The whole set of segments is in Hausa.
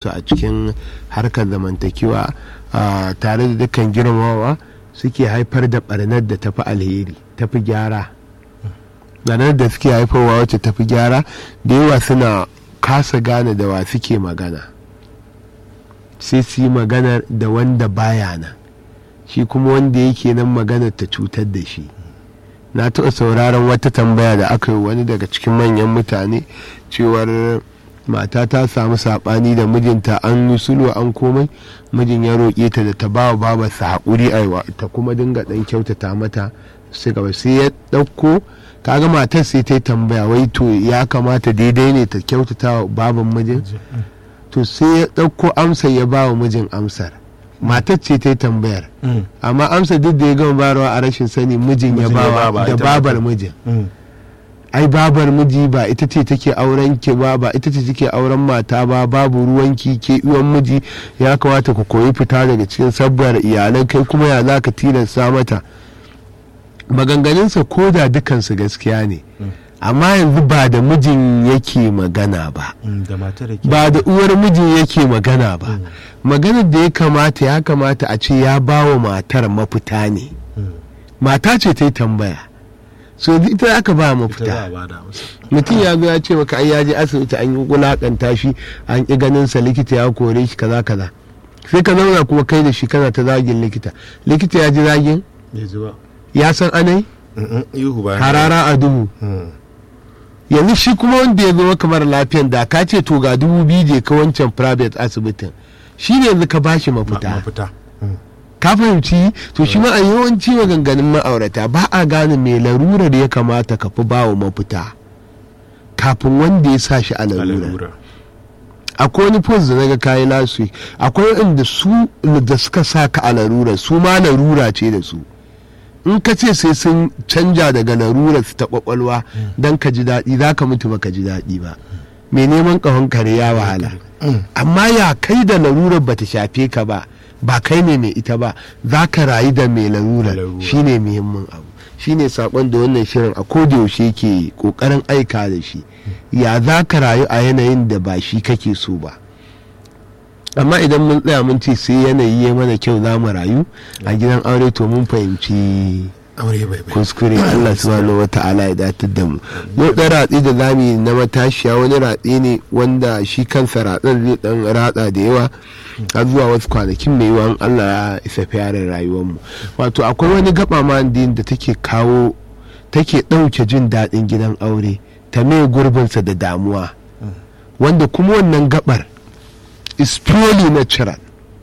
su a cikin harkar zamantakewa tare da dukkan girmamawa suke haifar da barnar da tafi alheri tafi gyara barnar da suke haifarwa wacce tafi gyara da yawa suna kasa gane da wa suke magana sai su yi maganar da wanda baya nan shi kuma wanda yake nan maganar ta cutar da shi na taɓa sauraron wata tambaya da aka yi wani daga cikin manyan mutane cewar mata ta samu saɓani da mijinta an yi sulwa an komai mijin ya roƙe ta da ta ba wa babarsa haƙuri aiwa ta kuma dinga ɗan kyautata mata sai gaba sai ya ɗauko kaga matar sai ta yi tambaya wai to ya kamata daidai ne ta kyautata wa baban mijin to sai ya ɗauko amsar ya ba wa mijin amsar matar ce ta yi tambayar amma amsa duk da ya gama barawa a rashin sani mijin ya bawa da babar mijin ai babar miji ba ita ce take auren ki ba ba ita ce take auren mata ba babu ruwanki ke uwan miji ya kamata ku koyi fita daga cikin sabbar iyalan kai kuma ya za ka tilasta mata maganganunsa ko da dukansu gaskiya ne amma yanzu ba da mijin yake magana ba ba da uwar mijin yake magana ba maganar da ya kamata ya kamata a ce ya ba wa matar mafita ne mata ce ta yi tambaya so ita aka ba mafita mutum ya zo ya ce maka ai ya je asibiti an yi wulakanta shi an ƙi ganin sa likita ya kore shi kaza kaza sai ka zauna kuma kai da shi kana ta zagin likita likita ya ji zagin ya san anai harara a duhu yanzu shi kuma wanda ya zo kamar lafiyan da ka ce to ga dubu biyu je ka wancan private asibitin shi ne yanzu ka bashi mafita ka fahimci to shi ma a yawanci maganganun ma'aurata ba a gane mai larurar ya kamata ka fi bawa mafita kafin wanda ya sa shi a larura akwai wani post da naga kayi last week akwai wanda su da suka sa ka a larura su ma larura ce da su in ka ce sai sun canja daga larurar su ta kwakwalwa don ka ji daɗi za ka mutu ba ka ji daɗi ba mai neman ƙahon kare ya wahala amma ya kai da larurar bata shafe ka ba ba kai ne mai ita ba za ka rayu da mai larurar shine muhimmin abu shine sakon da wannan shirin a yaushe ke kokarin aika da shi ya za ka rayu a yanayin da ba shi kake so ba amma idan mun tsaya mun ce sai yanayi ya mana kyau za mu rayu a gidan aure to mun fahimci kuskure Allah subhanahu wa ta'ala ya datar da mu yau ɗan ratsi da zami na matashiya wani ratsi ne wanda shi kansa ratsan zai dan ratsa da yawa har zuwa wasu kwanakin mai yawan Allah ya isa fiyarin rayuwarmu wato akwai wani gaba ma da take kawo take ɗauke jin daɗin gidan aure ta mai gurbinsa da damuwa wanda kuma wannan gabar is purely natural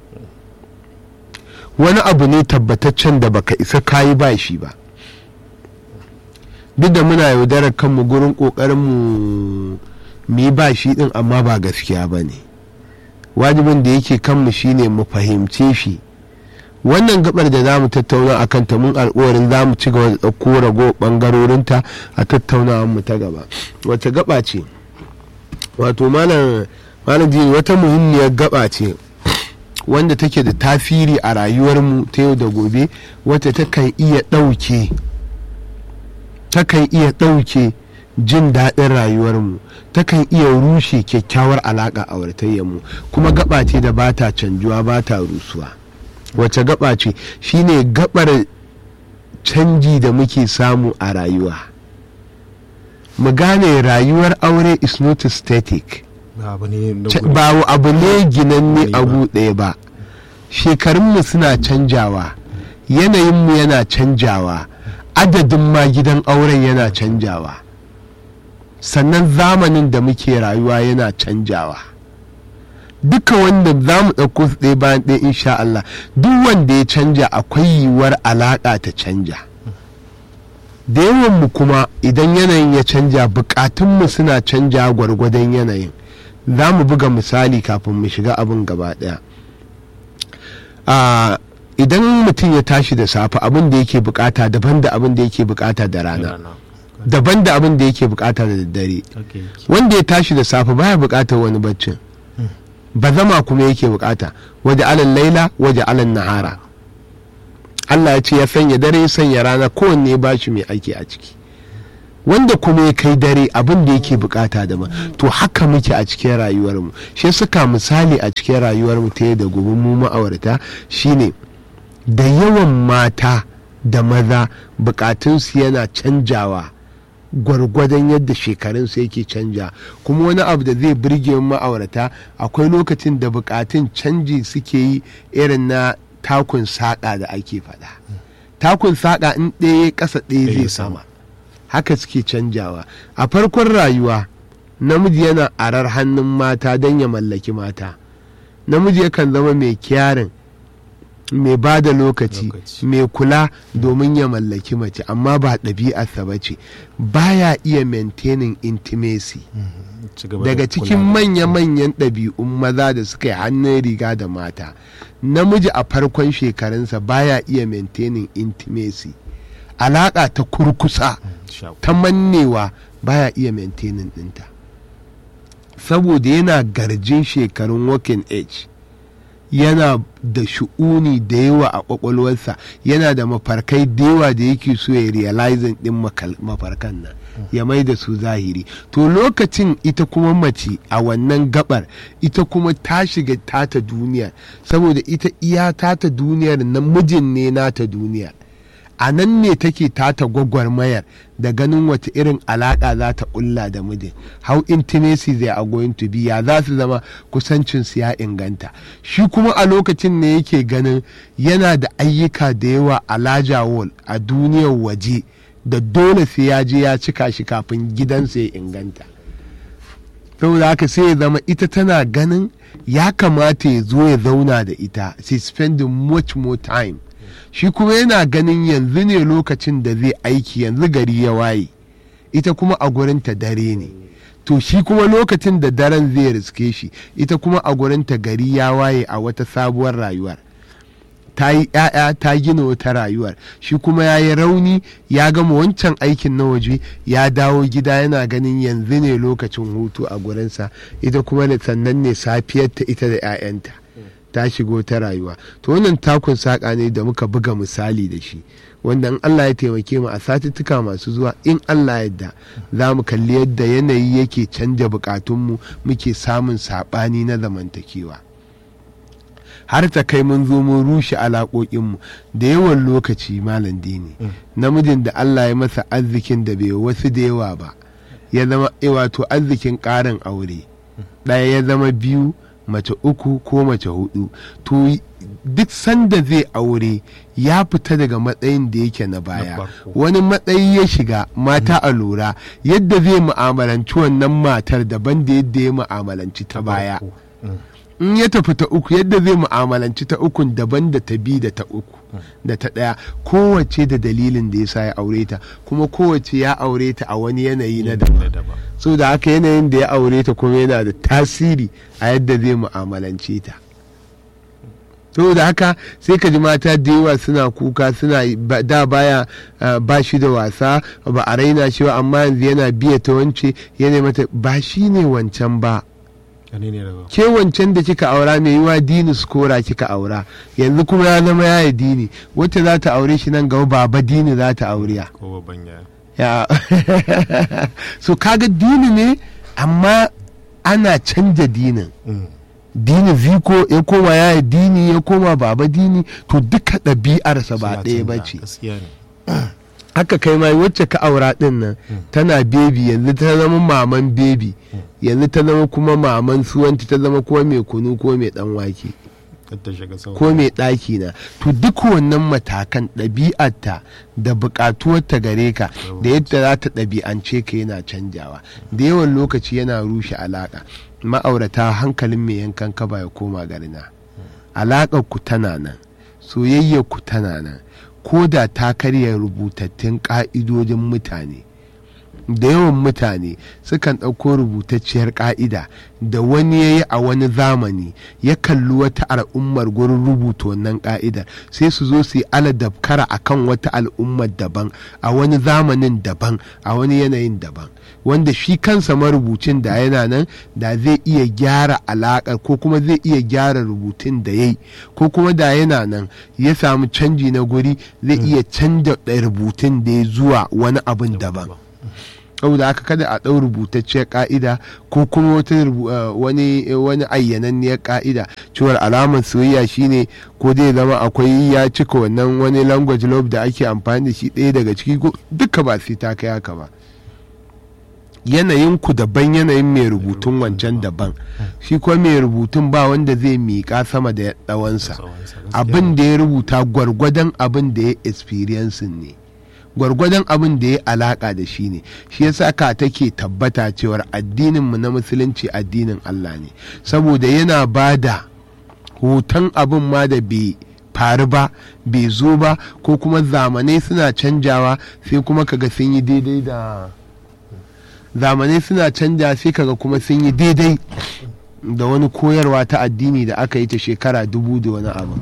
wani abu ne tabbataccen da baka isa kayi ba shi ba duk da muna yaudarar kanmu gurin kokarin mu yi ba shi din amma ba gaskiya ba ne wajibin da yake kanmu shine mu fahimce shi wannan gabar da za mu tattauna a kanta mun alkawarin za mu ci gaba da ɗauko rago ɓangarorinta a tattaunawar mu ta gaba wata gaba ce wato malam malam wata muhimmiyar gaba ce wanda take da tasiri a rayuwarmu ta yau da gobe wata takan iya ɗauke takan iya ɗauke jin daɗin rayuwarmu takan iya rushe kyakkyawar alaƙa a mu kuma gaba ce da ba ta canjuwa ba ta rusuwa wace gaba ce shine gabar canji da muke samu a rayuwa mu gane rayuwar aure is not static ba abu ne ginanne abu ɗaya ba shekarunmu suna canjawa yanayinmu yana canjawa adadin ma gidan auren yana canjawa sannan zamanin da muke rayuwa yana canjawa duka wanda za mu ɗauko su ɗaya bayan ɗaya insha Allah duk wanda ya canja akwai yiwuwar alaƙa ta canja da yawanmu kuma idan yanayin ya canja buƙatunmu suna canja gwargwadon yanayin za mu buga misali kafin mu shiga abin gaba daya idan mutum ya tashi da safe abin da yake bukata daban da abin da yake bukata da rana daban da abin da yake bukata da daddare wanda ya tashi da safe baya bukatar wani baccin ba zama kuma yake bukata waje alan laila waje alan nahara Allah ya ce ya sanya dare ya sanya rana kowanne ya bashi mai aiki a ciki wanda kuma ya kai dare abin da yake bukata daban to haka muke a cikin rayuwarmu shi suka misali a cikin rayuwarmu ta da gobe mu ma'aurata shine da yawan mata da maza bukatunsu yana canjawa gwargwadon yadda shekarunsu yake canja kuma wani abu da zai birge ma'aurata akwai lokacin da bukatun canji suke yi irin na takun saƙa da ake faɗa takun saƙa in ɗaya ƙasa ɗaya zai sama haka suke canjawa a farkon rayuwa namiji yana arar hannun mata don ya mallaki mata namiji yakan zama mai kyarin mai ba da lokaci mai kula domin ya mallaki mace amma ba ɗabi'arsa ba ce baya iya maintaining intimacy daga cikin manya-manyan ɗabi'un maza da suka yi hannun riga da mata namiji a farkon shekarunsa baya iya maintaining intimacy alaƙa ta kurkusa ta mannewa baya iya maintaining ɗinta saboda yana garjin shekarun working age yana da shu'uni da yawa a kwakwalwarsa yana da mafarkai da yawa da yake so ya realizing din mafarkan nan ya mai da su zahiri to lokacin ita kuma mace a wannan gabar ita kuma ta shiga tata duniyar saboda ita iya tata duniyar na mijin ne nata duniyar a nan ne take tata gwagwarmayar da ganin wata irin alaƙa za ta ƙulla da mijin how intimacy they are going to be ya za su zama kusancinsu ya inganta shi kuma a lokacin ne yake ganin yana da ayyuka da yawa a laja wall a duniyar waje da dole sai ya je ya cika shi kafin gidansa ya inganta saboda haka sai ya zama ita tana ganin ya kamata ya zo ya zauna da ita sai spending much more time shi kuma yana ganin yanzu ne lokacin da zai aiki yanzu gari ya waye ita kuma a gurinta dare ne to shi kuma lokacin da daren zai riske shi ita kuma a gurinta gari ya waye a wata sabuwar rayuwar ta yi ‘ya'ya ta gina wata rayuwar shi kuma ya yi rauni ya gama wancan aikin na waje ya dawo gida yana ganin yanzu ne lokacin hutu a gurinsa ita kuma da sannan ne safiyarta ita da ‘ya'yanta ta shigo ta rayuwa to wannan takun saƙa ne da muka buga misali da shi wanda in Allah ya taimake mu a satuttuka masu zuwa in Allah yadda za mu kalli yadda yanayi yake canja bukatunmu muke samun saɓani na zamantakewa har ta kai mun zo mun rushe alaƙoƙinmu da yawan lokaci malam dini namijin da Allah ya masa arzikin da bai wasu da yawa ba ya zama wato arzikin ƙarin aure ɗaya ya zama biyu mace uku ko mace hudu to duk sanda zai aure ya fita daga matsayin da yake na baya wani matsayi ya shiga mata a lura yadda zai mu'amalanci wannan matar daban da yadda ya mu'amalanci ta baya in ya tafi ta uku yadda zai mu'amalanci ta ukun daban da ta bi da ta uku da ta ɗaya kowace da dalilin da ya sa ya aure ta kuma kowace ya aure ta a wani yanayi na daban so da haka yanayin da ya aure ta kuma yana da tasiri a yadda zai mu'amalance ta da haka sai ka ji mata da yawa suna kuka suna da baya ba shi da wasa ba a raina shi ba amma yanzu yana biya ta wance yana mata ba shi ne wancan ba ke wancan da kika aura mai yiwa dini skora kika aura yanzu kuma ya zama yaya dini wacce za ta aure shi nan gaba baba dini za ta aure ya so kaga dini ne amma ana canja dinin dini ziko ya koma yaya dini ya koma baba dini to duka ɗabi'arsa ba ɗaya ba ce haka kai ma wacce ka aura din nan tana bebi yanzu ta zama maman bebi yanzu ta zama kuma maman suwanti ta zama kuma mai kunu ko mai dan wake ko mai ɗaki na to duk wannan matakan ɗabi'arta da buƙatuwarta gare ka da yadda za ta ɗabi'ance ka yana canjawa da yawan lokaci yana rushe alaƙa ma'aurata hankalin mai yankan kaba ya koma garina alaƙar ku tana nan soyayyar ku tana nan ko da ta karya rubutattun ƙa'idodin mutane da yawan mutane sukan ɗauko rubutacciyar ƙa'ida da wani ya yi a wani zamani ya kalli wata al'ummar gurin rubuta wannan ƙa'idar sai su zo su yi aladabkara a kan wata al'ummar daban a wani zamanin daban a wani yanayin daban wanda shi kansa marubucin da yana nan da zai iya gyara alaƙar ko kuma zai iya gyara rubutun da ya yi ko kuma da yana nan ya samu canji na guri zai iya canja rubutun da ya zuwa wani abin daban saboda haka kada a ɗau rubutacciyar ka'ida ko kuma wata wani wani ayyananniyar ka'ida cewar alamar soyayya shine ko zai zama akwai ya cika wannan wani language love da ake amfani da shi ɗaya daga ciki duka ba sai ta kai haka ba yanayin ku daban yanayin mai rubutun wancan daban shi kuma mai rubutun ba wanda zai miƙa sama da tsawonsa abin da ya rubuta gwargwadon abin da ya experiencing ne gwargwadon abin da ya alaka da shi ne shi yasa ka take tabbata cewar addininmu na musulunci addinin Allah ne saboda yana ba da hoton abin ma da bai faru ba bai zo ba ko kuma zamanai suna canjawa sai kuma kaga sun yi daidai da zamanai suna canja sai kaga kuma sun yi daidai da wani koyarwa ta addini da aka yi ta shekara dubu da wani abu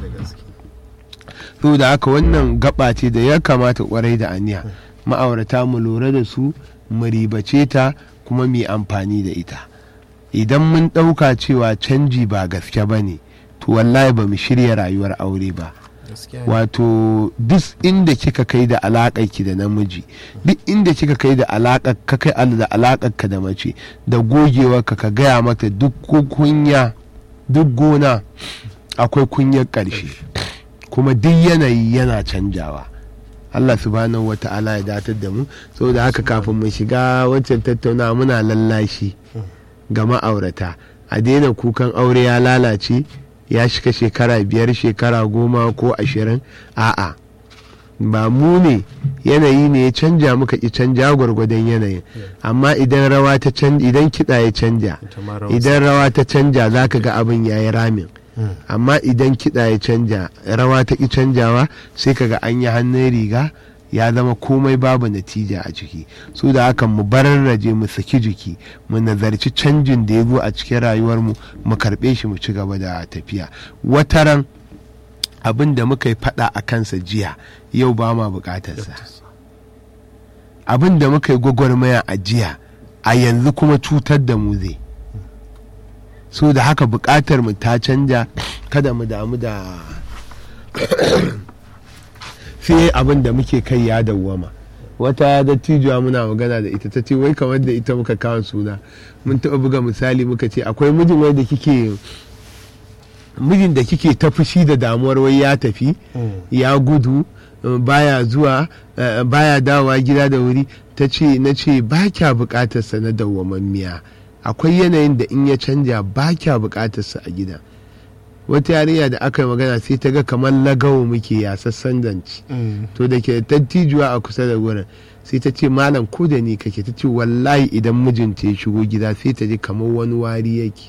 da haka wannan gaba ce da ya kamata kwarai da aniya ma'aurata mu lura da su mu ribace ta kuma mu amfani da ita idan mun ɗauka cewa canji ba gaske ba ne to wallahi ba mu shirya rayuwar aure ba wato duk inda kika kai da alaƙar ki da namiji duk inda kika kai da alaƙar ka kai da alaƙar ka da mace da gogewar ka ka gaya mata duk kunya duk gona akwai kunyar ƙarshe kuma duk yanayi yana canjawa Allah subhanahu wa ta'ala ya datar da mu saboda haka kafin mu shiga wancan tattauna muna lallashi ga ma'aurata a daina kukan aure ya lalace ya shiga shekara biyar shekara goma ko ashirin a'a ba mu ne yanayi ne ya canja muka ki canja gwargwadon yanayin amma idan rawa ta canja idan kiɗa ya canja idan rawa ta canja za ka ga abin ya yi ramin amma idan kiɗa ya canja rawa ta ki canjawa sai kaga an yi hannun riga ya zama komai babu natija a ciki su da hakan mu bararraje mu saki jiki mu nazarci canjin da ya zo a cikin rayuwarmu mu karɓe shi mu ci gaba da tafiya wataran abin da muka yi faɗa a kansa jiya yau ba ma buƙatarsa abin da muka yi gwagwarmaya a jiya a yanzu kuma cutar da mu zai so da haka bukatar mu ta canja kada mu damu da sai abin da muke kai ya dawwama wata dattijuwa muna magana da ita ta ce wai kamar da ita muka kawo suna mun taɓa buga misali muka ce akwai mijin wai da kike mijin da kike ta fushi da damuwar wai ya tafi ya gudu baya zuwa baya dawowa gida da wuri ta ce na ce ba kya bukatarsa na dawwamammiya akwai yanayin da in ya canja ba kya bukatarsa a gida wata yarinya da aka yi magana sai ta ga kamar lagawo muke ya sassan danci to da ke tattijuwa a kusa da wurin sai ta ce malam ko da ni kake ta ce wallahi idan mijinta ya shigo gida sai ta ji kamar wani wari yake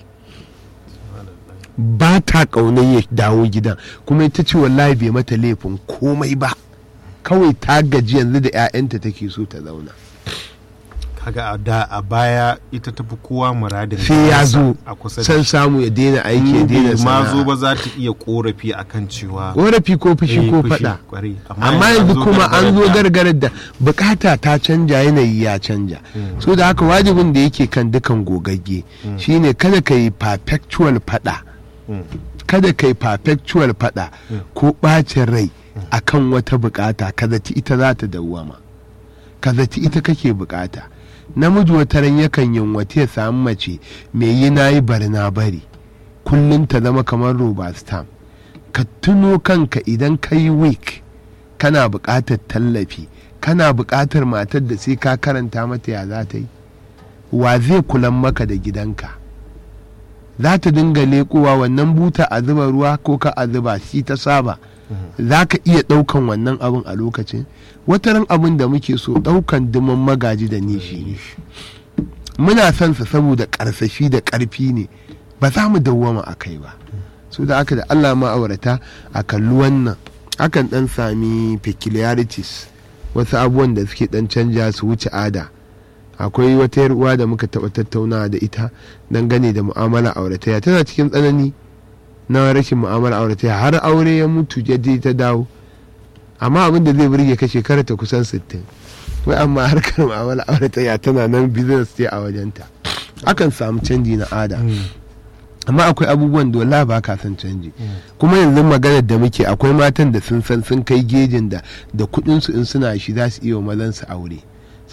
ba ta ƙaunar ya dawo gidan kuma ita ce wallahi bai mata laifin komai ba kawai ta gaji yanzu da 'ya'yanta take so ta zauna kaga a da a baya ita tafi kowa muradin sai ya zo a kusa san samu ya daina aiki ya daina ma zo sana'a ba za ta iya korafi akan cewa korafi ko fushi eh, ko fushi, faɗa kwarai. amma yanzu kuma an zo gargarar da- gargarar da bukata ta canja yanayi ya canja so da haka wajibin da yake kan dukan gogagge shine kada ka yi perpetual faɗa Mm. kada ka yi perpetual faɗa ko ɓacin rai akan wata bukata ka zaci ita za ta dawwama ka zaci ita kake bukata namiji wata ran yakan yin wata ya samu mace mai yi na yi bari na bari kullum ta zama kamar roba stamp ka tuno kanka idan ka yi week kana buƙatar tallafi kana buƙatar matar da sai ka karanta mata ya za ta yi wa zai kulan maka da gidanka za ta dinga leƙowa wannan buta a zuba ruwa ko ka a zuba shi ta saba za ka iya ɗaukan wannan abin a lokacin wataran abin da muke so ɗaukan duman magaji da nishi ne muna son sa saboda ƙarsashi da ƙarfi ne ba za mu dawwama a kai ba so da aka da allah ma'aurata a kalli wannan akan ɗan sami peculiarities wasu abubuwan da suke ɗan canja su wuce ada akwai wata yar uwa da muka taɓa tattaunawa da ita dangane da mu'amala aurataya tana cikin tsanani na rashin mu'amala aurataya har aure ya mutu ya je ta dawo amma abin da zai burge ka shekara ta kusan 60 wai amma harkar mu'amala aurataya tana nan business ce a wajenta akan samu canji na ada amma akwai abubuwan da wala ba ka san canji kuma yanzu maganar da muke akwai matan da sun san sun kai gejin da da kuɗin su in suna shi za su iya wa mazan su aure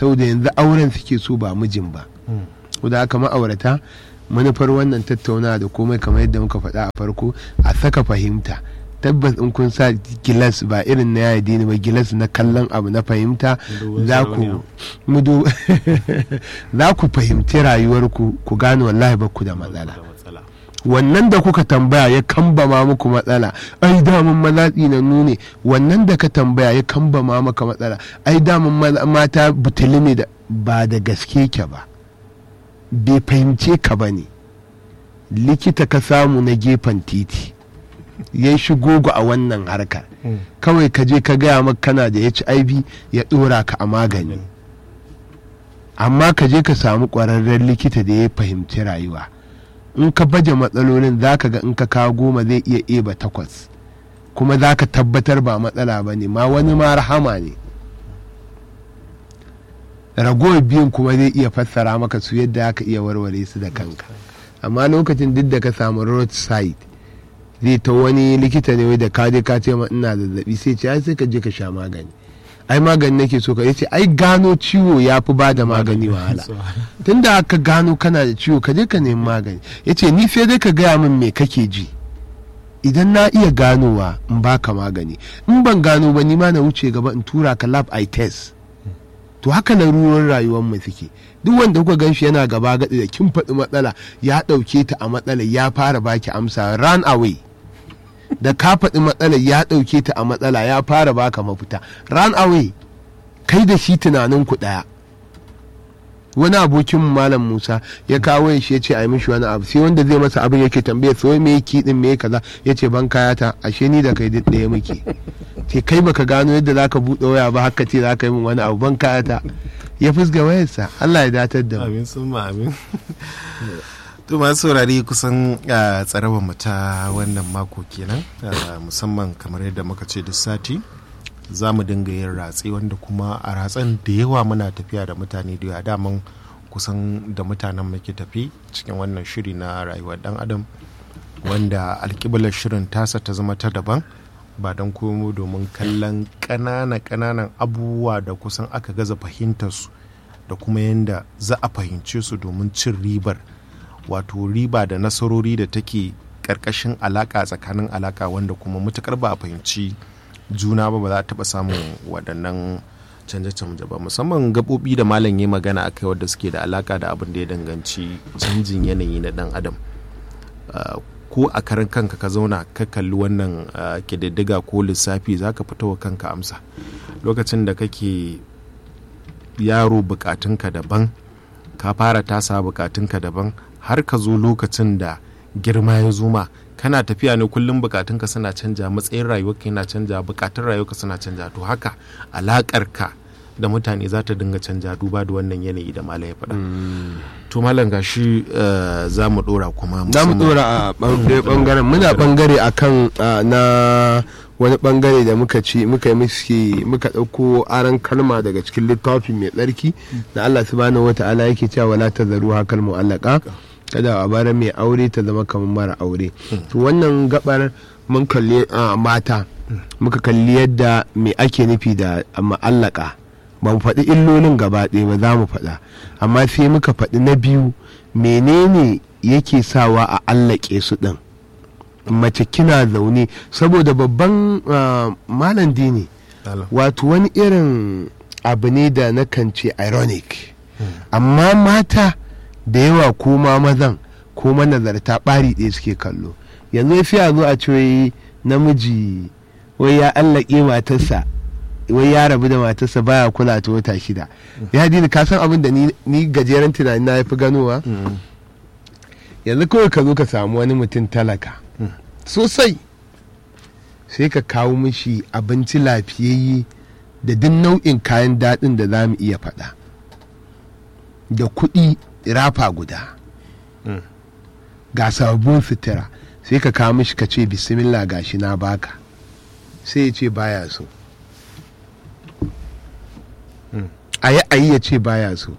saboda yanzu auren suke so ba mijin ba da haka ma'aurata manufar wannan tattaunawa da komai kamar yadda muka faɗa a farko a saka fahimta tabbas in kun sa gilas ba irin na yaya dini ba gilas na kallon abu na fahimta za ku mudu za ku fahimci rayuwarku ku gane wallahi ba ku da matsala wannan da kuka tambaya ya kambama muku matsala ai damun malatsi na nune wannan da ka tambaya ya kambama maka matsala ai damun mata butuli ne da ba da gaske ke ba bai fahimce ka ba ne likita ka samu na gefen titi ya shigo a wannan harkar kawai ka je ka gaya maka kana da hiv ya dora ka a magani amma ka je ka samu ƙwararren likita da ya fahimci rayuwa in ka baje matsalolin za ka ga in ka kawo goma zai iya eba takwas kuma za ka tabbatar ba matsala ba ne ma wani ma rahama ne ragowar biyun kuma zai iya fassara maka su yadda aka iya warware su da kanka amma lokacin duk da ka samu roadside zai ta wani likita ne da ka je ka ce ma ina zazzabi sai ce ai sai ka je ka sha magani ai magani nake so ka yace ai gano ciwo ya fi ba da magani wahala tunda aka gano kana da ciwo ka je ka nemi magani yace ni sai dai ka gaya min me kake ji idan na iya ganowa in baka magani in ban gano ba ni ma na wuce gaba in tura ka lab eye test to haka na ruwan rayuwar mu suke duk wanda kuka gan shi yana gaba gaɗi da kin faɗi matsala ya ɗauke ta a matsala ya fara baki amsa run away da ka faɗi matsala ya ɗauke ta a matsala ya fara baka mafita run away kai da shi tunanin ku ɗaya wani abokin malam musa ya kawo shi ya ce a yi mishi wani abu sai wanda zai masa abin yake tambaya so me yake din me kaza ya ce ban kayata ashe ni da kai duk ɗaya muke ce kai baka gano yadda zaka buɗe waya ba haka ce zaka yi min wani abu ban kayata ya fusga wayarsa Allah ya datar da mu amin sun amin to masu saurari kusan tsarabar mu ta wannan mako kenan musamman kamar yadda muka ce duk sati za mu dinga yin ratse wanda kuma a ratsen da yawa muna tafiya da mutane da yawa daman kusan da mutanen muke tafi cikin wannan shiri na rayuwar dan adam wanda alkiblar shirin tasa ta zama ta daban ba don komo domin kallon ƙananan ƙananan abubuwa da kusan aka gaza fahimtarsu da kuma yadda za a fahimce su domin cin ribar wato riba da nasarori da take ƙarƙashin alaƙa tsakanin alaƙa wanda kuma matuƙar ba a fahimci juna ba ba za a taɓa samun waɗannan canje-canje ba musamman gaɓoɓi da malam ya magana akai wadda suke da alaka da abin da ya danganci canjin yanayi na ɗan adam ko a karan kanka ka zauna ka kalli wannan ƙididdiga ko lissafi za ka fito wa kanka amsa lokacin da kake yaro bukatunka daban ka fara tasa bukatunka daban har ka zo lokacin da girma ya zuma kana tafiya ne kullum bukatunka suna canja matsayin rayuwarka yana canja bukatun rayuwarka suna canja to haka alakarka da mutane za ta dinga canja duba da wannan yanayi da malam ya faɗa to malam gashi za mu ɗora kuma za mu ɗora a ɓangaren muna ɓangare akan na wani ɓangare da muka ci muka yi miski muka ɗauko aran kalma daga cikin littafi mai tsarki da Allah subhanahu wata'ala yake cewa wala tazaru hakal mu'allaka kada a bara mai aure ta zama kamar mara aure to wannan gabar mun kalli mata muka kalli yadda me ake nufi da ma'allaka ba mu faɗi illolin gaba ɗaya ba za mu faɗa amma sai muka faɗi na biyu menene yake sawa a allake su ɗin mace kina zaune saboda babban malam dini wato wani irin abu ne da na kan ce ironic amma mata da yawa ko ma mazan ko manazarta ɓari ɗaya suke kallo yanzu sai a zo a ce namiji wai ya allake matarsa wai ya rabu da matarsa baya kula ta wata shida ya dini ka san abin da ni gajeren tunani na fi ganowa yanzu kawai ka zo ka samu wani mutum talaka sosai sai ka kawo mishi abinci lafiyayye da duk nau'in kayan daɗin da za mu iya faɗa da kuɗi rafa guda ga sababbin sutura sai ka kawo mishi ka ce bismillah gashi na baka sai ya ce baya so a yi a yi ya ce baya so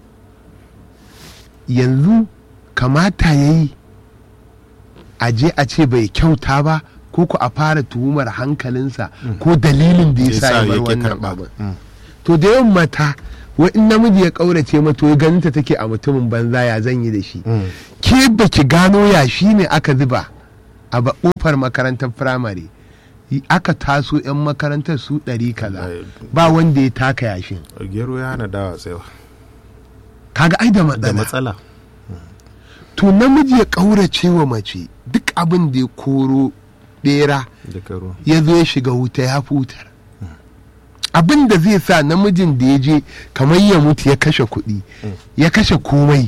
yanzu kamata ya yi a je a ce bai kyauta ba ko ku a fara tuhumar hankalinsa ko dalilin da ya sa ya bar wannan abin to da yawan mata wai in namiji ya kaurace mata wai ganin ta take a mutumin banza ya zan yi da shi Mm. ke baki gano ya shi ne aka zuba a ba- kofar makarantar firamare Y- aka taso 'yan makarantar su ɗari kaza Ai, ba wanda ya taka yashin gero ya hana dawa tsayawa kaga ai da da matsala matsala to namiji ya kaurace wa mace duk abin da ya koro bera da karo ya zo ya shiga wuta ya futar abin da zai sa namijin da ya je kamar ya mutu ya kashe kuɗi ya kashe komai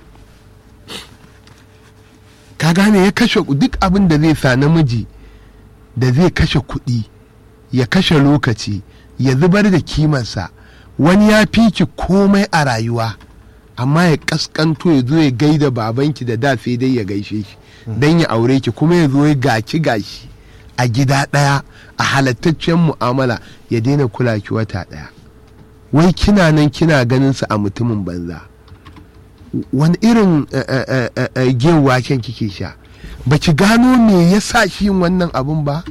ka gane ya kashe ku- duk abin da zai sa namiji da zai kashe kuɗi ya kashe lokaci ya zubar da kimarsa wani ya fi ki komai a rayuwa amma ya kaskanto ya zo ya gaida babanki da da sai dai ya gaishe shi don ya aure ki kuma ya zo ya gaci gashi a gida ɗaya a halattaccen mu'amala ya daina kula ki wata ɗaya wai kina nan kina ganin sa a mutumin banza wani irin eh, eh, eh, eh, gin waken kike sha baki gano me ya sa shi yin wannan abun ba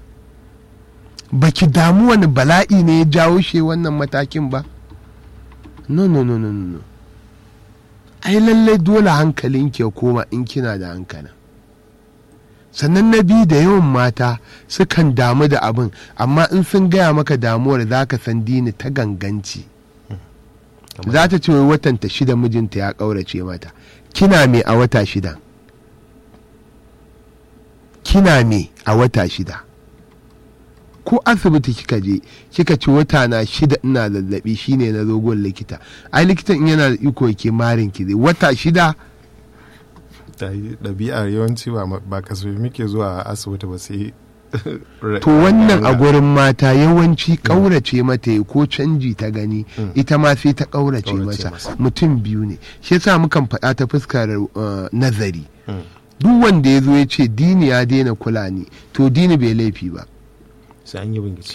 baki damu wani bala'i ne ya jawo shi wannan matakin ba no no no no no no. ai lallai dole hankalinki ya koma in kina da hankalin sannan na biyu da yawan mata sukan damu da abin amma in sun gaya maka damuwar za ka san dini ta ganganci za ta ce wai watanta shida mijinta ya ƙaurace mata kina me a wata shida kina me a wata shida ko asibiti kika je kika ci wata na shida ina zazzabi shine na zogon likita ai likitan in yana da iko yake marin ki zai wata shida ta yi ɗabi'ar yawanci ba ma- ba kasafai muke zuwa asibiti ba sai to wannan a gurin mata yawanci ƙaurace mata ya ko canji ta gani ita ma sai ta ƙaurace Ƙaurace masa masa. mutum biyu ne shi yasa mukan faɗa ta fuskar uh, nazari Mm. duk wanda ya zo ya ce dini ya daina kula ni to dini bai laifi ba sai an yi bingici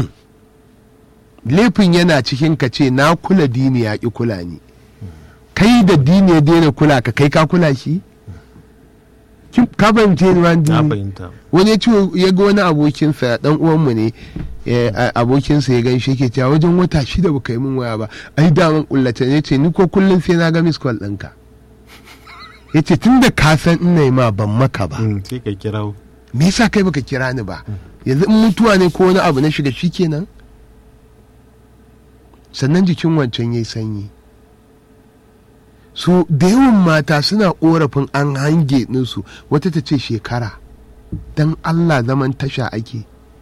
laifin yana cikin ka ce na kula dini ya ƙi kula ni kai da dini ya daina kula ka kai ka kula shi Kin- ka fahimce ni ma na dini fahimta wani ya ce ya ga wani abokinsa dan uwanmu ne eh, a- abokinsa ya gan shi yake cewa wajen wata shida baka yi min waya ba ai daman kullata ne ce ni ko kullum sai na ga miss call ɗinka ya ce tun da ka san ina yi ma ban maka ba Mm, sai ka kirawo me yasa kai baka kira ni ba yanzu in mutuwa ne ko wani abu na shiga shi kenan sannan jikin wancan yayi sanyi so da yawan mata suna korafin an hange ninsu wata ta ce shekara don allah zaman tasha ake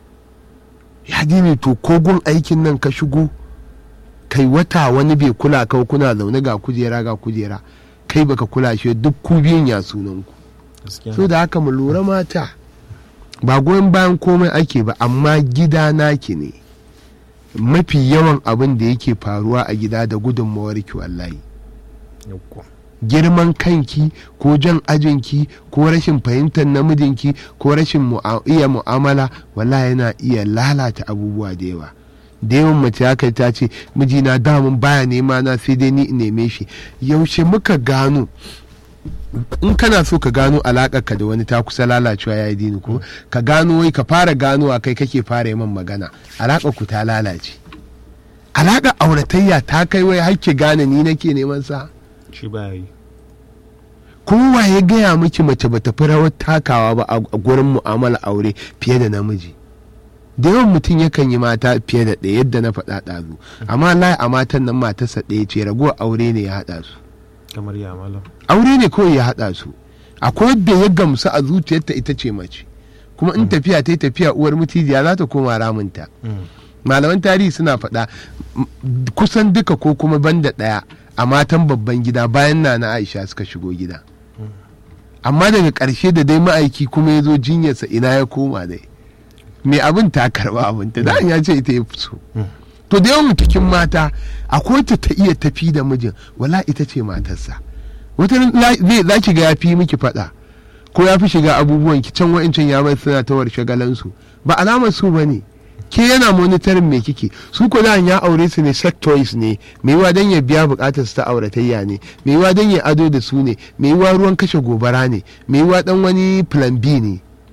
ya ne to kogon aikin nan ka shigo kai wata wani bai kula ka kuna zaune ga kujera ga kujera kai baka kula shi duk ku biyun ya sunanku gaskiya so da haka mu lura mata ba goyon bayan komai ake ba amma gida naki ne mafi yawan abin da yake faruwa a gida da gudunmawar ki wallahi Yauwa. girman kanki ko jan ajinki ko rashin fahimtar namijinki ko rashin mu'a- iya mu'amala wallahi yana iya lalata abubuwa da yawa da yawan mace haka ta ce mijina damun baya nema na sai dai ni in neme shi yaushe muka gano in kana so ka gano ka da wani ta kusa lalacewa ya yi dini ko ka gano wai ka fara gano a kai kake fara yi man magana alaƙar ku ta lalace alaƙar auratayya ta kai wai har ki gane ni nake neman sa shi ba yi kowa ya gaya miki mace bata fi rawar takawa ba a a gurin mu'amala aure fiye da namiji da yawan mutum yakan yi mata fiye da ɗaya yadda na faɗa ɗazu amma lai a matan nan matarsa ɗaya ce ragowar aure ne ya haɗa su kamar ya malam aure ne kawai ya haɗa su akwai wadda ya gamsu a zuciyarta ita ce mace kuma in tafiya ta yi tafiya uwar mutijiya za ta koma ramunta Mm. malaman tarihi suna faɗa m- kusan duka ko kuma banda ɗaya a matan babban gida bayan na na aisha suka shigo gida amma daga ƙarshe da dai ma'aiki kuma ya zo jinyarsa ina ya koma dai mai abin ta karɓa abin ta da ya ce ita ya fi so to da yawan cikin mata akwai ta ta iya tafi da mijin wala ita ce matarsa wata ran la- zai za ki ga ya fi miki faɗa ko ya fi shiga abubuwan ki can wa'incan ya bar suna ta shagalansu ba alamar su ba ne ke yana monitorin me kike su ko da ya aure su ne sex toys ne mai yiwa dan ya biya bukatar su ta auratayya ne mai yiwa dan ya ado da su ne mai yiwa ruwan kashe gobara ne mai yiwa dan wani plan B ne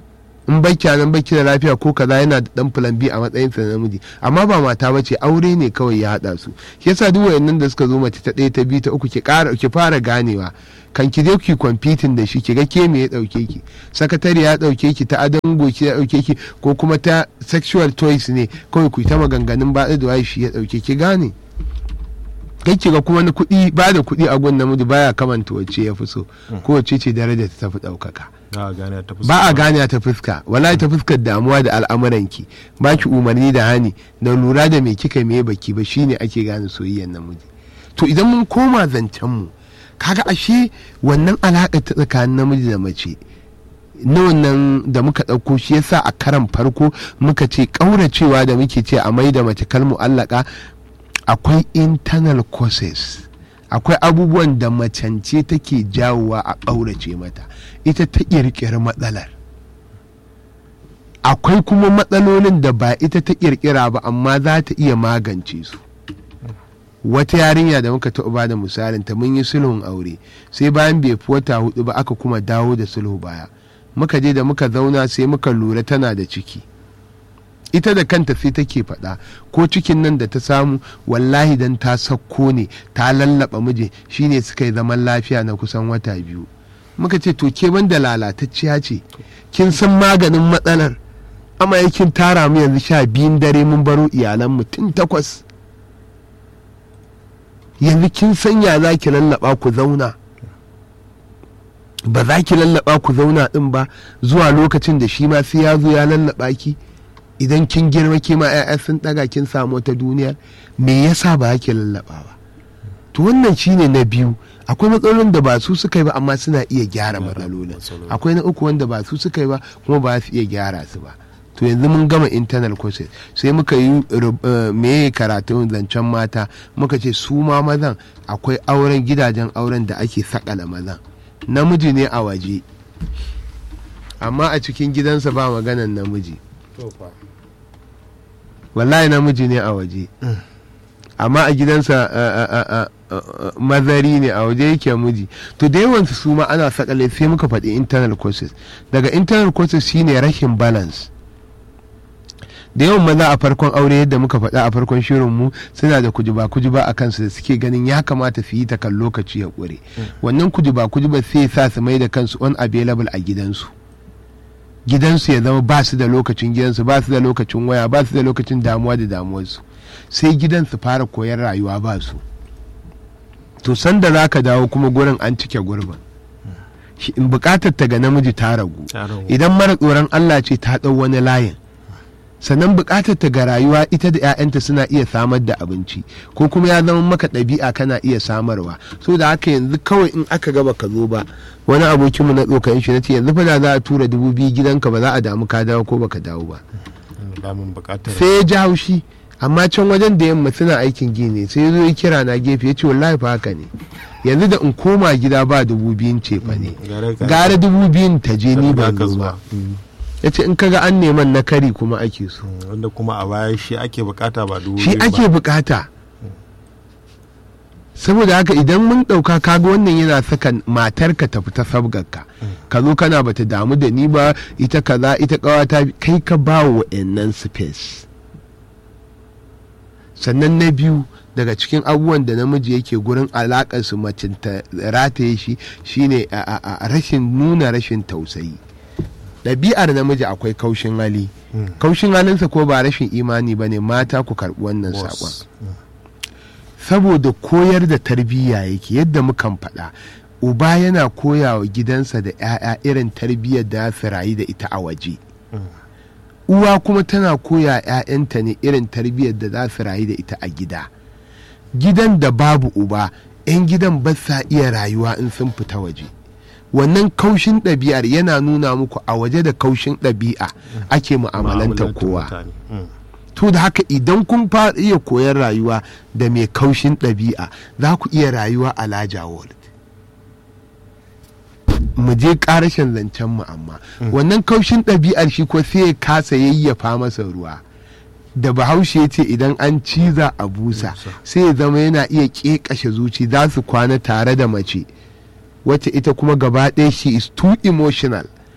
in baki nan baki da lafiya ko kaza yana da dan plan B a matsayin sa na namiji amma ba mata bace aure ne kawai ya hada su shi yasa duk wayannan da suka zo mace ta ɗaya ta biyu ta uku ki ƙara ki fara ganewa kan ki je ki competing da shi ki ga ke me ya dauke ki sakatare ya dauke ki ta adon goki ya dauke ki ko kuma ta sexual toys ne kawai ku ta maganganun ba da waye shi ya dauke ki gane kai ki ga kuma na kuɗi ba da kuɗi a gun namiji baya kamanta wacce ya fi so ko wacce ce daraja ta tafi ɗaukaka ba a gane ta fuska wallahi ta fuskar damuwa da al'amuranki ba ki umarni da hani da lura da me kika me baki ba shine ake gane soyayyar namiji to idan mun koma zancen mu kaga ashe wannan alaƙa ta tsakanin namiji da mace na wannan da muka ɗauko shi yasa a karan farko muka ce ƙauracewa da muke ce a mai da mace kalmu allaka akwai internal causes akwai abubuwan da macance take jawowa a ƙaurace mata ita ta ƙirƙiri matsalar akwai kuma matsalolin da ba ita ta ƙirƙira ba amma za ta iya magance su wata yarinya da muka taɓa ba da misalin ta mun yi sulhun aure sai bayan bai fi wata hudu ba aka kuma dawo da sulhu baya muka je da muka zauna sai muka lura tana da ciki ita da kanta sai take faɗa ko cikin nan da ta samu wallahi dan ta sakko ne ta lallaba miji shine suka yi zaman lafiya na kusan wata biyu muka ce to ke banda lalatacciya ce kin san maganin matsalar amma yakin tara mu yanzu sha biyun dare mun baro iyalan mu tun takwas yanzu kin sanya za ki lallaba ku zauna ba za ki lallaba ku zauna din ba zuwa lokacin da shi ma sai ya zo ya lallaba ki idan kin girma ke ma 'ya'ya sun daga kin samu wata duniyar me yasa ba ki lallaba ba to wannan shine na biyu akwai matsalolin da ba su suka yi ba amma suna iya gyara matsalolin akwai na uku wanda ba su suka yi ba kuma ba su iya gyara su ba to yanzu mun gama internal courses sai muka yi meye karatun zancen mata muka ce su ma mazan akwai auren gidajen auren da ake sakala mazan namiji ne a waje amma a cikin gidansa ba maganan namiji wallahi namiji ne a waje amma a gidansa mazari ne a waje yake miji to da yawansu su ma ana sakale sai muka faɗi internal courses daga internal courses shine rashin balance da yawan maza a farkon aure yadda muka faɗa a farkon shirin mu suna da kujuba kujuba a kansu da suke ganin ya kamata su yi ta kan lokaci ya ƙure wannan kujuba kujuba sai sa su mai da kansu unavailable a gidansu gidansu ya zama ba su da lokacin gidansu ba su da lokacin waya ba su da lokacin damuwa da damuwarsu sai gidan su fara koyar rayuwa ba su to sanda za ka dawo kuma gurin an cike gurbin in bukatar ta ga namiji ta ragu idan mara tsoron allah ce ta ɗau wani layin sannan bukatar ta ga rayuwa ita da 'ya'yanta suna iya samar da abinci ko kuma ya zama maka ɗabi'a kana iya samarwa so da haka yanzu kawai in aka gaba ka zo ba wani abokinmu na tsokayin shi na ce yanzu fa da za a tura dubu biyu gidanka ba za a damu ka dawo ko baka dawo ba sai ya ji haushi amma can wajen da yamma suna aikin gini sai ya zo ya kira na gefe ya ce wallahi fa haka ne yanzu da in koma gida ba dubu biyun ce fa ne gara dubu biyun ta je ni ban zo ba ya ce in kaga an neman na kari kuma ake so wanda kuma a baya shi ake bukata ba dubu shi ake bukata saboda haka idan mun ɗauka kaga wannan yana saka matarka ta fita sabgarka ka zo kana bata damu da ni ba ita kaza ita kawata kai ka ba wa wa'annan space sannan na biyu daga cikin abubuwan da namiji yake gurin alakar su macin ta rataye shi shine a rashin nuna rashin tausayi ɗabi'ar namiji akwai kaushin hali kaushin halinsa ko ba rashin imani ba ne mata ku karɓi wannan saƙon saboda koyar da tarbiyya yake yadda mukan faɗa uba yana koya wa gidansa da 'ya'ya irin tarbiyyar da su rayu da ita a waje uwa kuma tana koya 'ya'yanta ne irin tarbiyyar da za su rayu da ita a gida gidan da babu uba 'yan gidan ba sa iya rayuwa in sun fita waje wannan kaushin ɗabi'ar yana nuna muku a waje da kaushin ɗabi'a ake mu'amalantar kowa to da haka idan kun fara iya koyar rayuwa da mai kaushin ɗabi'a za ku iya rayuwa a laja world mu je ƙarashin zancen mu amma wannan kaushin ɗabi'ar shi ko sai ya kasa yayyafa masa ruwa da bahaushe ya ce idan an ciza a busa sai ya zama yana iya ƙeƙashe zuci za su kwana tare da mace wacce ita kuma gaba ɗaya she is too emotional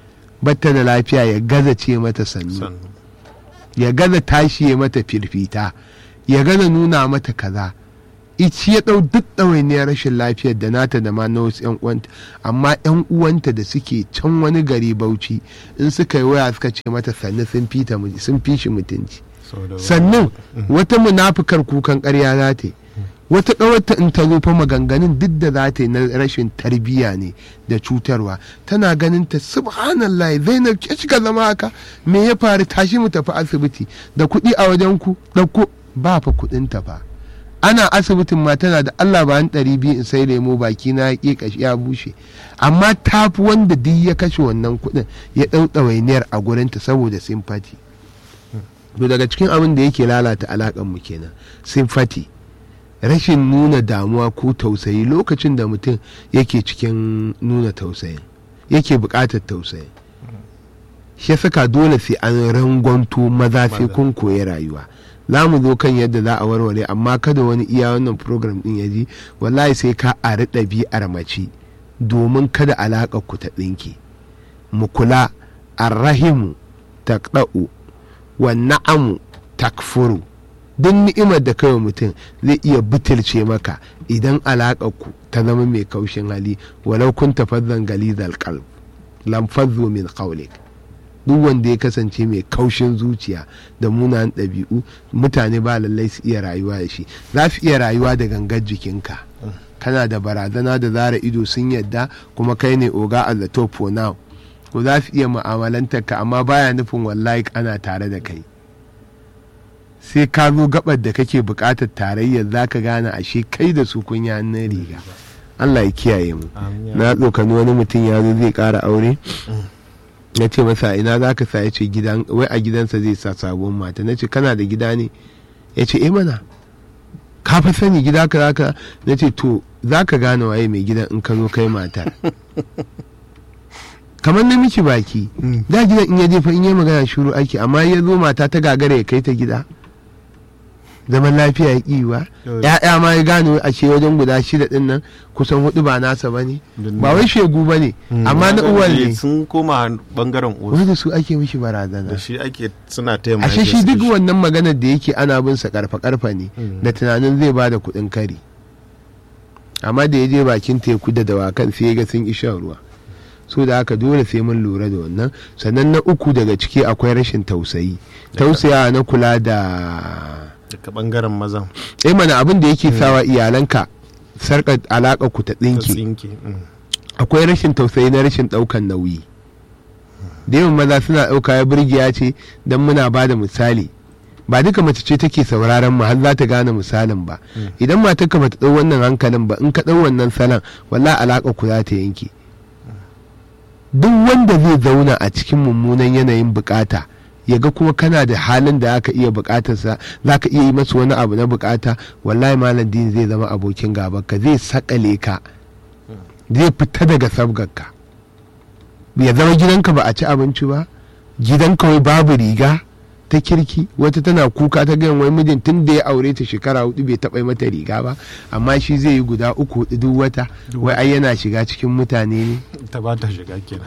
batta da lafiya ya gaza ce mata sannu sannu ya gaza tashi ya mata firfita ya gaza nuna mata kaza ici ya ɗau duk ɗawainiyar rashin lafiyar da nata da ma na wasu 'yan uwanta amma 'yan uwanta da suke can wani gari bauchi in suka yi waya suka ce mata sannu sun fi ta mu- sun fi shi mutunci saboda sannan wata munafukar kukan ƙarya za ta yi wata ƙawarta in ta zo fa maganganun duk da za ta yi na rashin tarbiyya ne da cutarwa tana ganin ta subhanallah zainab ke kika zama haka me ya faru tashi mu tafi asibiti da kuɗi a wajen ku ɗauko ba fa kuɗin ta fa ana asibitin ma tana da Allah ba ɗari biyu in sai lemo baki na ya ƙashi ya bushe amma ta fi wanda duk ya kashe wannan kuɗin ya ɗau ɗawainiyar a gurinta saboda sympathy to daga cikin abin da yake lalata alaƙar mu kenan sympathy rashin nuna damuwa ko tausayi lokacin da mutum yake cikin nuna tausayin yake buƙatar tausayin shi ya saka dole sai an rangwanto maza sai Maza. kun koyi rayuwa za mu zo kan yadda za a warware amma kada wani iya wannan program din ya ji wallahi sai ka ari ɗabi'ar mace domin kada alaƙar ku ta ɗinke mu kula arrahimu taqda'u wa na'amu takfuru duk ni'imar da kawai mutum zai iya butulce maka idan alaƙar ku ta zama mai kaushin hali walau kun tafazzan galizal qalb lam fazzu min qawlik duk wanda ya kasance mai kaushin zuciya da munanan ɗabi'u mutane ba lallai su iya rayuwa da shi za su iya rayuwa da gangar jikinka kana da barazana da zara ido sun yadda kuma kai ne oga a the top for now ko za su iya mu'amalantar ka amma baya nufin wallahi ana tare da kai sai ka zo gabar da kake buƙatar tarayyar za ka gane ashe kai da su kun yi hannun riga Allah ya kiyaye mu Amin ya na tsokani wani mutum ya zo zai ƙara aure na ce masa ina za ka sa ya ce gidan wai a gidansa zai sa sabon mata na ce kana da gida ne ya ce eh mana ka fi sani gida ka zaka na ce to za ka gane waye mai gidan in ka zo kai matar kamar na miki baki Mm. da gidan in ya jefa in yi magana shuru ake amma ya zo mata ta gagara ya kai ta gida zaman lafiya ya ƙi ba Yau- ya'ya ma ya gane a ce wajen guda shida din nan kusan hudu ba nasa ba ne Dun- ba wai shegu ba ne Mm. amma na uwan ne sun koma bangaren uwa wanda su ake mishi barazana da shi ake suna taimaka ashe shi duk wannan maganar da yake ana bin sa karfa karfa ne Mm. da tunanin zai bada kuɗin kari amma da ya je bakin teku da dawakan sai ya ga sun isha ruwa so da haka dole sai mun lura da wannan sannan na uku daga ciki akwai rashin tausayi tausaya na kula da daga bangaren mazan eh mana abin da yake sawa iyalanka sarƙar alaƙa ku ta ta tsinke tsinke mm. akwai rashin tausayi na rashin ɗaukan nauyi da yawan maza suna ɗauka ya burgiya ce don muna ba da misali ba duka mace ce take sauraron mu har za ta gane misalin ba idan matarka bata ɗau wannan hankalin ba in ka ɗau wannan salon walla alaƙa ku za ta yanke duk wanda zai zauna a cikin mummunan yanayin bukata ya ga kuma kana da halin da aka iya bukatarsa za ka iya yi masa wani abu na bukata wallahi malam din zai zama abokin gabanka zai sakale ka zai fita daga sabgarka ya zama gidanka ba a ci abinci ba gidanka wai babu riga ta kirki wata tana kuka ta gayan wai mijin tun da ya aure ta shekara hudu bai taɓa yi mata riga ba amma shi zai yi guda uku hudu duk wata wai ai yana shiga cikin mutane ne ta ba ta shiga kenan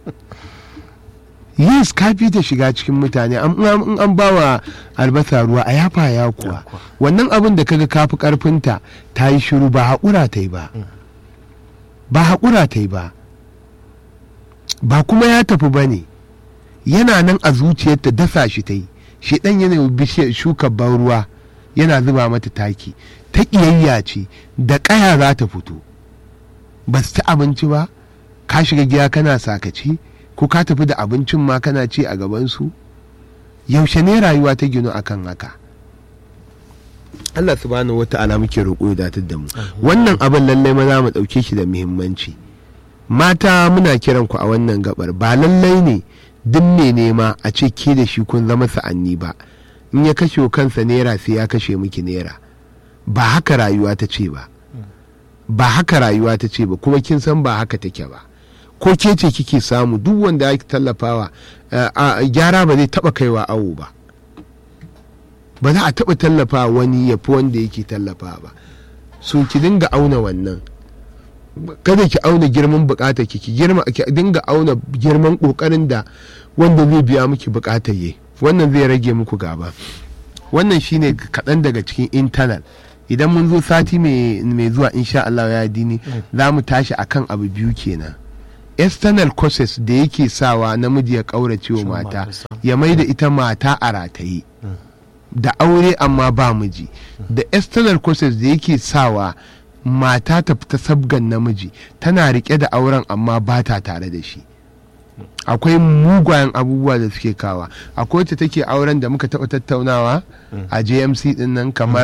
yes ka fi ta shiga cikin mutane an an- an ba wa albasa ruwa a yafa ya kuwa Ya kuwa. wannan abin da kaga kafi karfinta ta yi shiru ba haƙura ta yi ba ba haƙura ta yi ba ba kuma ya tafi ba ne yana nan a zuciyarta dasa shi ta yi shi ɗan yana yi bishiyar shuka ban ruwa yana zuba mata taki ta ƙiyayya ce da ƙaya za ta fito ba su ci abinci ba ka shiga gida kana sakaci ko ka tafi da abincin ma kana ci a gabansu yaushe ne rayuwa ta ginu akan haka Allah subhanahu wa ta'ala muke roƙo ya datar da mu wannan abin lallai maza mu ɗauke shi da muhimmanci mata muna kiran ku a wannan gabar ba lallai ne duk mai nema a ce ke da shi kun zama sa'anni ba in ya kashe wa kansa naira sai ya kashe miki naira ba haka rayuwa ta ce ba ba haka rayuwa ta ce ba kuma kin san ba haka take ba ko ke ce kike samu duk wanda ya tallafawa eh, a gyara ba zai taba kaiwa awo ba ba za a taba tallafa wani ya fi wanda yake tallafa ba so ki dinga auna wannan kada ki auna girman bukatar ki ki girma ki dinga auna girman kokarin da wanda zai biya miki bukatar yi wannan zai rage muku gaba wannan shine kaɗan daga cikin internal idan mun zo sati mai zuwa insha Allah ya dini za mu tashi akan abu biyu kenan external causes da yake sawa namiji ya ƙaurace wa mata ya mai da ita mata a rataye da aure amma ba miji da external causes da yake sawa mata ta fita sabgan namiji tana rike da auren amma ba ta tare da shi akwai mugayen abubuwa da suke kawa akwai wacce take auren da muka taɓa tattaunawa a jmc din nan kamar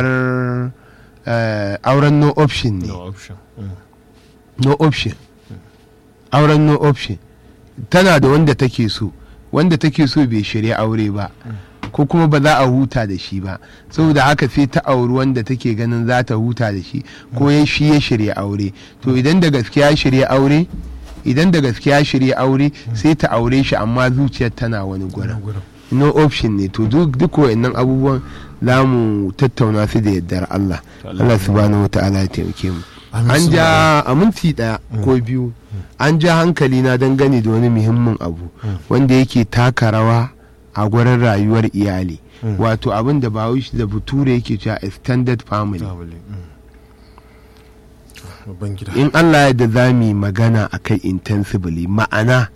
auren no option ne no option auren no option tana da wanda take so wanda take so bai shirya aure ba ko kuma ba za a huta da shi ba saboda haka sai ta auri wanda take ganin za ta huta da shi ko ya shi ya shirya aure to idan da gaskiya shirya aure idan da gaskiya shirya aure sai ta aure shi amma zuciyar tana wani gurin no option ne to duk duk wayannan abubuwan za mu tattauna su da yardar Allah Allah subhanahu wa ta'ala ya taimake mu an ja a minti daya ko biyu an ja hankali na dangane da wani muhimmin abu wanda yake taka rawa a gurin rayuwar iyali wato abin da bawish da bature yake cewa extended family in allah ya da za mu magana a kai intensively ma'ana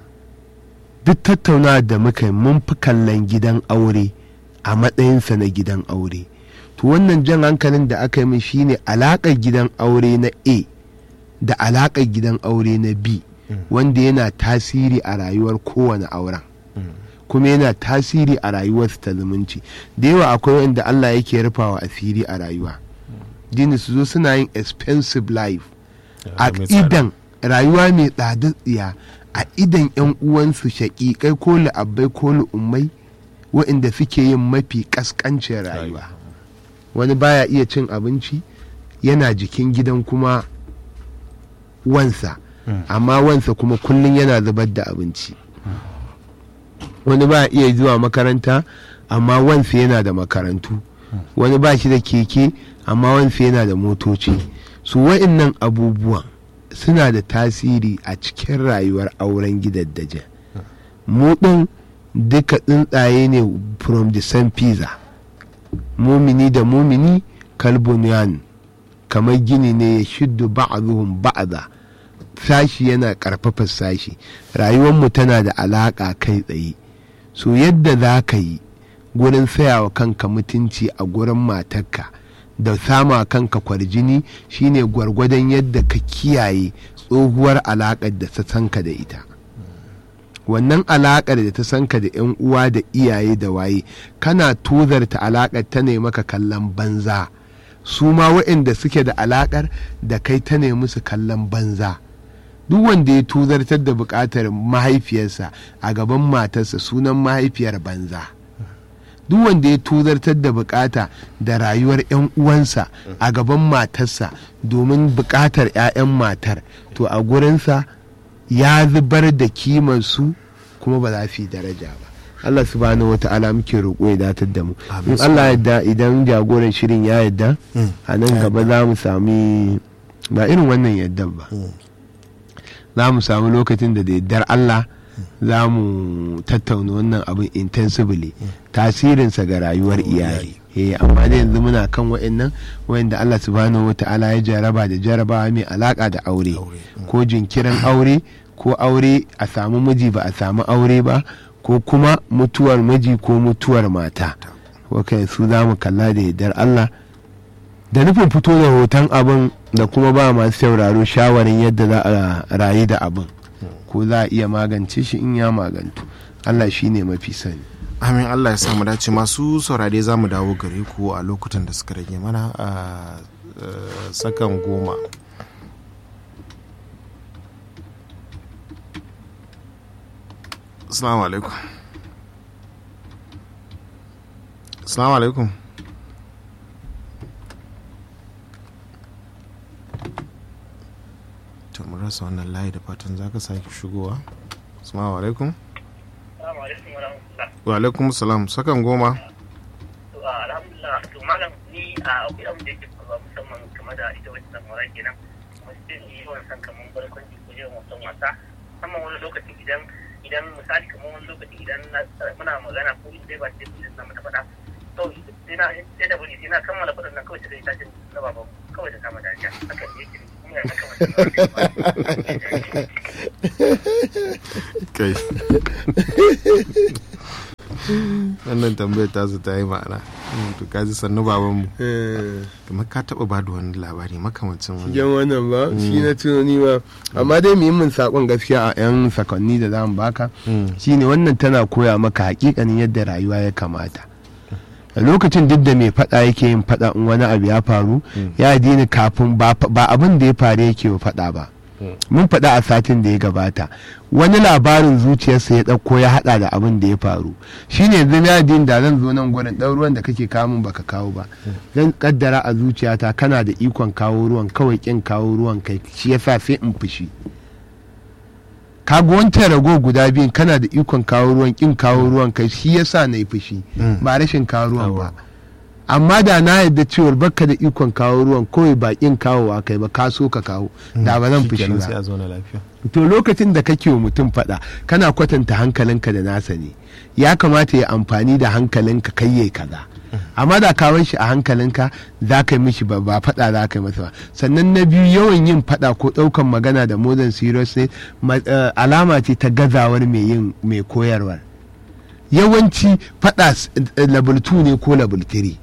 duk tattauna da muka mun fi kallon gidan aure a matsayinsa na gidan aure to wannan jan hankalin da aka yi min shine alaƙar gidan aure na a da alaƙar gidan aure na b wanda yana tasiri a rayuwar kowane auren kuma yana tasiri a rayuwarsu ta zumunci da yawa akwai wanda Allah yake rufawa asiri a rayuwa dini su zo suna yin expensive life a idan rayuwa mai tsada tsiya a idan yan uwansu shaƙiƙai ko la'abbai ko lu'ummai waɗanda suke yin mafi ƙasƙancin rayuwa wani baya iya cin abinci yana jikin gidan kuma wansa amma wansa kuma kullum yana zubar da abinci wani ba iya zuwa makaranta amma wansa yana da makarantu wani ba shi da keke amma wansa yana da motoci su wa'innan abubuwan suna da tasiri a cikin rayuwar auren gidaddaje mu ɗin duka tsuntsaye ne from the same pizza mumini da mumini kalbuniyan kamar gini ne ya shiddu ba'azuhum ba'aza sashi yana karfafa sashi rayuwarmu tana da alaƙa kai tsaye so yadda za ka yi gurin sayawa kanka mutunci a gurin matarka da sama kanka kwarjini shine gwargwadon yadda ka kiyaye tsohuwar alaƙar da ta sanka da ita wannan alaƙar da ta sanka da 'yan uwa da iyaye da waye kana tozarta alaƙar ta ne maka kallon banza su ma waɗanda suke da alaƙar da kai ta ne musu kallon banza duk wanda ya tuzartar da buƙatar mahaifiyarsa a gaban matarsa sunan mahaifiyar banza duk wanda ya tuzartar da bukata da rayuwar 'yan uwansa a gaban matarsa domin bukatar 'ya'yan matar to a gurinsa ya zubar da kimansu kuma ba za su yi daraja ba Allah subhanahu wa ta'ala muke roƙo ya datar da mu in Allah yadda idan jagoran shirin ya yadda a nan gaba za mu sami ba irin wannan yaddan ba za mu samu lokacin da da yaddar Allah za mu tattauna wannan abin intensively tasirinsa ga rayuwar iyali eh amma da yanzu muna kan wa'annan wa'anda Allah subhanahu wata'ala ya jaraba da jarabawa mai alaka da aure ko jinkirin aure ko aure a samu miji ba a samu aure ba ko kuma mutuwar miji ko mutuwar mata wakai su za mu kalla da yardar Allah da nufin fito da hoton abin da kuma ba masu sauraro shawarin yadda za a rayu da abin ko za a iya magance shi in ya magantu Allah shi ne mafi sani amin Allah ya samu dace masu saurare za mu dawo gare ku a lokutan da suka rage mana a sakan goma Assalamu alaikum Assalamu alaikum to mu rasa wannan layi da fatan za ka sake shigowa assalamu alaikum wa alaikum salam sakan goma alhamdulillah to malam ni a akwai abin da yake faruwa musamman game da ita wacce zamora kenan mutum yi yawan san kamar barkwanci ko yawan wasan wasa musamman wani lokaci idan idan misali kamar wani lokaci idan muna magana ko ita dai ba ce su na mata faɗa to sai na sai da bari sai na kammala faɗin nan kawai sai ta ce na baba kawai ta kama dariya hakan ne yake kuma ya saka kai wannan tambayar ta su ta yi ma'ana to kaji sannu babanmu kamar ka taba ba da wani labari makamancin wani yan wannan ba shi na tunani ba amma dai muhimmin sakon gaskiya a yan sakonni da zamu baka shine wannan tana koya maka hakikanin yadda rayuwa ya kamata a lokacin duk da mai fada yake yin fada in wani abu ya faru ya dini kafin ba abin da ya faru yake wa fada ba mun faɗa a satin da ya gabata wani labarin zuciyarsa ya ɗauko ya haɗa da abin da ya faru shine yanzu na din da zan zo nan gurin ɗan ruwan da kake kamun baka kawo ba zan kaddara a zuciyata kana da ikon kawo ruwan kawai kin kawo ruwan kai shi yasa sai in fushi ka wancan rago guda biyun kana da ikon kawo ruwan kin kawo ruwan kai shi yasa na yi fushi ba rashin kawo ruwan ba amma da na yadda cewar baka da ikon kawo ruwan kawai bakin kawowa kai ba ka so ka kawo da ba zan fushi ba to lokacin da kake wa mutum fada kana kwatanta hankalinka da nasa ne ya kamata ya amfani da hankalinka kai yayi kaza amma da ka shi a hankalinka za ka yi mishi ba ba fada za ka yi masa ba sannan na biyu yawan yin fada ko daukan magana da modern seriousness alama ce ta gazawar mai yin mai koyarwar yawanci fada level 2 ne ko level 3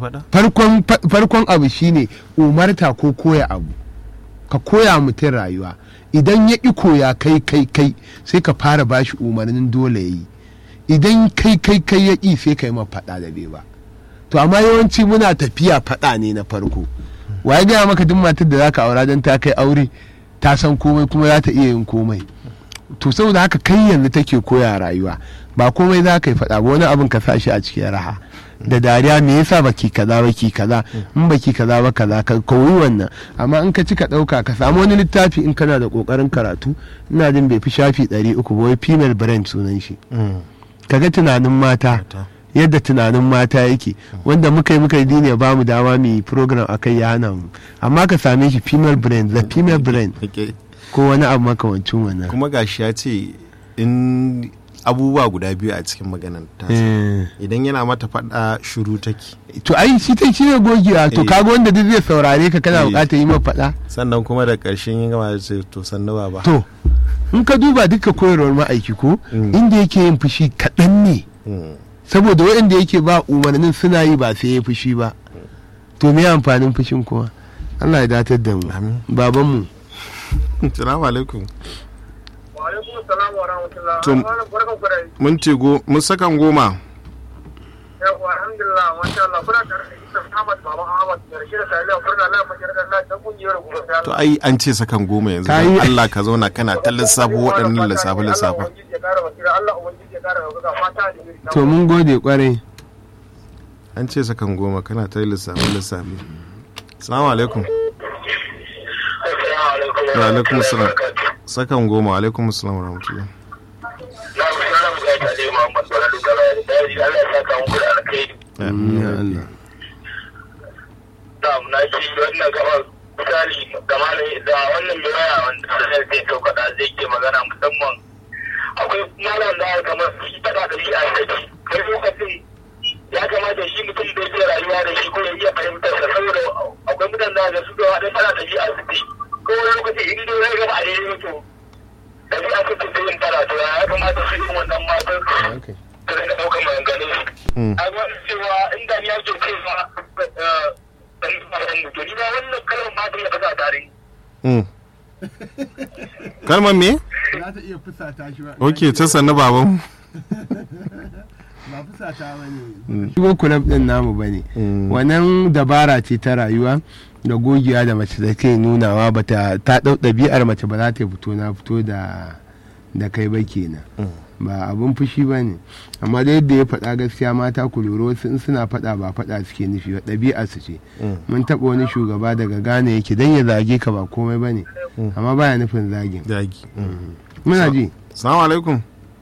farkon abu shine umarta ko koya abu ka koya mutum rayuwa idan ya ƙi koya kai kai kai sai ka fara bashi umarnin dole ya yi idan kai kai kai ya ƙi sai ka yi ma faɗa da bai ba to amma yawanci muna tafiya faɗa ne na farko waye gaya maka duk matar da zaka aura don ta kai aure ta san komai kuma za ta iya yin komai to saboda haka kai yanzu take koya rayuwa ba komai za ka yi faɗa ba wani abin ka sa shi a cikin raha da dariya me yasa baki kaza baki kaza in baki kaza ba kaza ka koyi wannan amma in ka ci ka ɗauka ka samu wani littafi in kana da ƙoƙarin karatu ina jin bai fi shafi ɗari uku ba wai female brain sunan shi kaga tunanin mata yadda tunanin mata yake wanda muka yi muka yi ne ba mu dama mu yi program akai ya hana mu amma ka same shi female brain the female brain ko wani abu makamancin wannan kuma gashi ya ce in abubuwa guda biyu a cikin maganar ta idan yana mata faɗa shuru take to ai shi ta shi ne gogewa to kaga wanda duk zai saurare ka kana bukatar yi faɗa sannan kuma da ƙarshen yin gama ce to sannu ba to in ka duba duka koyarwar ma'aiki ko inda yake yin fushi kaɗan ne saboda waɗanda yake ba umarnin suna yi ba sai ya fushi ba to me amfanin fushin kuma Allah ya datar da mu babanmu salamu alaikum alaikum salam wa rahmatullah To- Malam, barkan ku da yi. mun ce go mun sakan goma Yawwa, alhamdulillah masha Allah kuna tare da Isa Ahmad Baban Ahmad da Rashid Salihu Furna Allah Majar da Allah ta kungiyar gobe ta to ai an ce sakan goma yanzu Ka don yi- Allah ka zauna kana ta lissafo waɗannan lissafe lissafe Allah ubangiji ya kara basira Allah ubangiji ya kara basira fata da yiri to mun gode kwarai an ce sakan goma kana ta lissafe lissafe salamu alaikum Assalamu alaikum wa alaikum salam sakan goma wa alaikum salam wa rahmatullah Na ku sana mu gaita dai Muhammad Baradu Galari da yi Allah ya saka muku da alkhairi Amin ya Ya Allah. Allah. da na ci wannan gabar misali gama da wannan mai waya wanda zai zai sauka da zai ke magana musamman akwai malam da kamar shi fada da shi a saki kai lokacin ya kamata shi mutum da yake rayuwa da shi ko ya iya fahimtar sa saboda akwai mutan da ga su da wani fada da shi a saki ko wani lokaci in dai zai gaba a daidai to da shi a saki da yin fada to ya kamata su yi wannan matan Okay. da rinka ɗaukar maganganun su Mm. a gwada cewa inda ni ake cewa ɗan tsaron mutu ni ba wannan kalan matan ya kasa tare Mm. kalmar me za ta iya fusata shi ba ok ta sannu baban ba fusata ba ne shigo kulab din namu ba ne Mm. wannan dabara ce ta rayuwa da gogiya da mace da ke nunawa ba ta ta ɗau ɗabi'ar mace ba za ta fito na fito da da kai ba kenan ba abun fushi ba ne amma da yadda ya faɗa gaskiya mata ku lura wasu in suna faɗa ba faɗa suke nufi ba ɗabi'ar su ce mun taɓa wani shugaba daga Ghana yake dan ya zage ka ba komai ba ne amma baya nufin zagin dagi muna ji salamu alaikum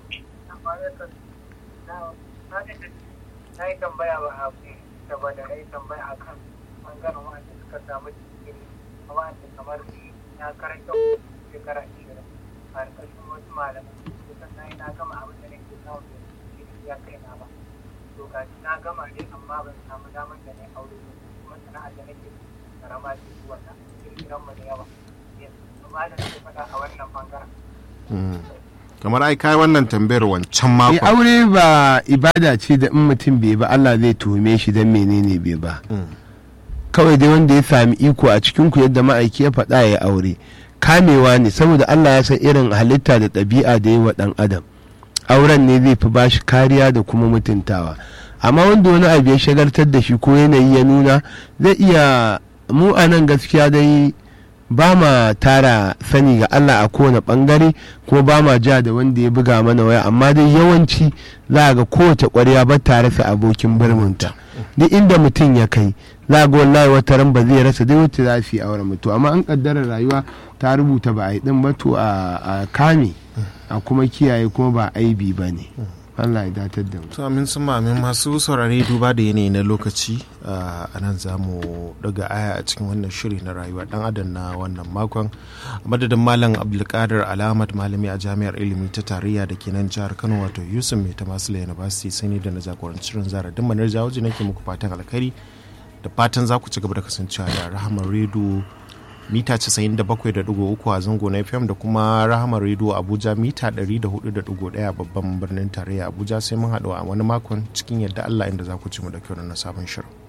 na yi tambaya ba a fi saboda na yi tambaya a kan ɓangaren wanda suka samu jikin wanda kamar na karanta shekara ashirin a ƙarƙashin wasu malamai kusan na yi na gama abin da nake samu da ya kai na ba to ga na gama ne amma ban samu damar da na aure ba kuma sana'ar da nake karama ce zuwa ta kirkiran mu da yawa yanzu ba da nake faɗa a wannan bangaren kamar ai kai wannan tambayar wancan Eh, makon aure ba ibada ce da in mutum bai ba Allah zai tuhume shi don menene bai ba kawai dai wanda ya sami iko a cikin ku yadda ma'aiki ya faɗa ya aure kamewa ne saboda Allah ya san irin halitta da ɗabi'a da yi wa ɗan adam auren ne zai fi bashi kariya da kuma mutuntawa amma wanda wani abu ya shagaltar da shi ko yanayi ya nuna zai iya mu a nan gaskiya dai ba ma tara sani ga Allah a kowane bangare ko ba ma ja da wanda ya buga mana waya amma dai yawanci za a ga kowace ƙwarya ba ta rasa abokin birminta duk inda mutum ya kai za ga wallahi wata ran ba zai rasa dai wacce za su yi auren mutu amma an kaddara rayuwa ta rubuta ba a yi din ba to a a kame a kuma kiyaye kuma ba aibi ba ne Allah ya datar da mu to amin sun amin masu saurare duba da yanayi na lokaci a nan za mu daga aya a cikin wannan shiri na rayuwa dan adam na wannan makon a madadin malam abdulkadir alamat malami a jami'ar ilimi ta tarayya da ke nan jihar kano wato yusuf mai ta masu university sani da na jagoranci shirin zara din manar jawoji nake muku fatan alkhairi da fatan za ku ci gaba da kasancewa da rahamar redo mita 97.3 a zango na fm da kuma rahama radio abuja mita 104.1 babban birnin tarayya abuja sai mun haɗu a wani makon cikin yadda allah inda za ku ci mu da kyau na sabon shirin